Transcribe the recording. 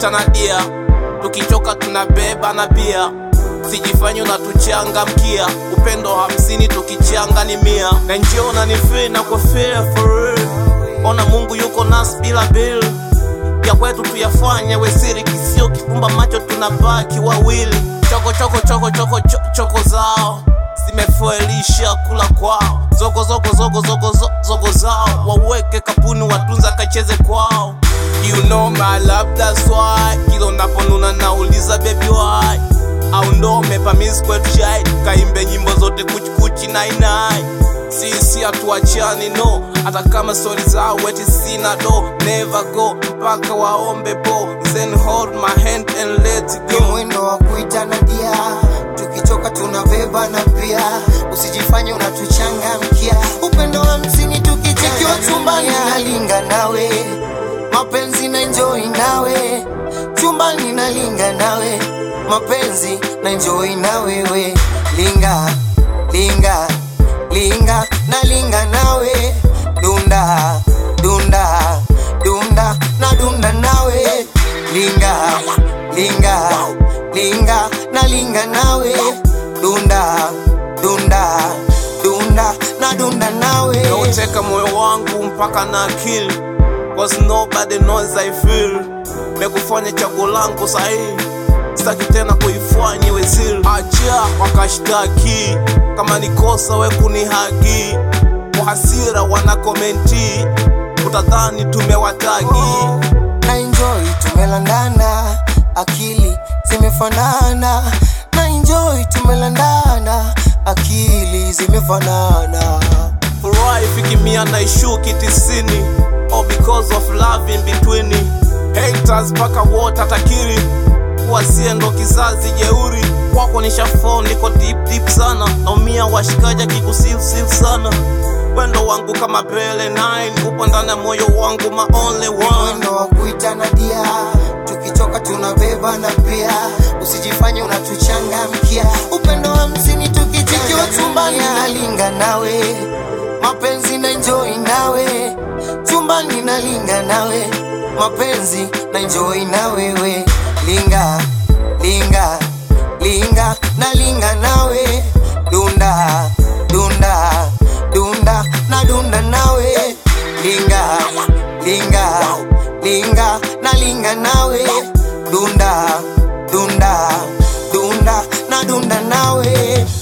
kuitana dia, tukichoka tunabeba na bia, sijifanye unatuchangamkia, upendo hamsini tukichanga ni mia, na njiona ni free na kwa fair for real. Ona Mungu yuko nasi bila bill ya kwetu tuyafanye wesiri, kisio kifumba macho tunabaki wawili, choko choko choko choko cho- choko zao zimefuelisha kula kwao, zogo zogo zogo zogo zo- zogo zao waweke kapuni, watunza kacheze kwao. You know my love that's why kila unaponuna nauliza baby why au ndo umepamiss kwetu shai kaimbe nyimbo zote kuchikuchi nainai sisi hatuachani no hata kama stori zao weti sina do never go mpaka waombe po then hold my hand and let it ni go mwendo wa kuitana dia, tukichoka tunabeba na pia, usijifanye unatuchangamkia. Upendo wa msini tukichikiwa chumbani, nalinga nawe, mapenzi na enjoy nawe, chumbani nalinga nawe, mapenzi na enjoy na wewe, linga linga linga nalinga nawe, dunda dunda dunda na dunda nawe, linga linga linga na linga nawe dunda dunda dunda na dunda nawe Nauteka moyo wangu mpaka na akili Cause nobody knows I feel Mekufanya chaguo langu sahihi Sitaki tena kuifanya iwe siri Acha wakashtaki Kama ni kosa we kunihagi Kwa hasira wana komenti Utadhani tumewatagi na enjoy tumelandana akili zimefanana na enjoy tumelandana akili zimefanana Furaha ifiki mia na ishuki tisini All because of love in between Haters paka wote atakiri kuwa sie ndo kizazi jeuri kwako nishafo niko deep deep sana naumia washikaji kikusifsif sana wendo wangu kama bele 9 upo ndani ya moyo wangu my only one mwendo wa kuitana dia tukichoka tunabeba na pia usijifanye unatuchangamkia upendo wa msini tukichikiwa chumbani nalinga nawe mapenzi na enjoy nawe chumbani nalinga nawe mapenzi na enjoy na wewe linga linga linga nalinga nawe dunda dunda dunda na dunda nawe linga linga linga na linga nawe dunda dunda dunda na dunda nawe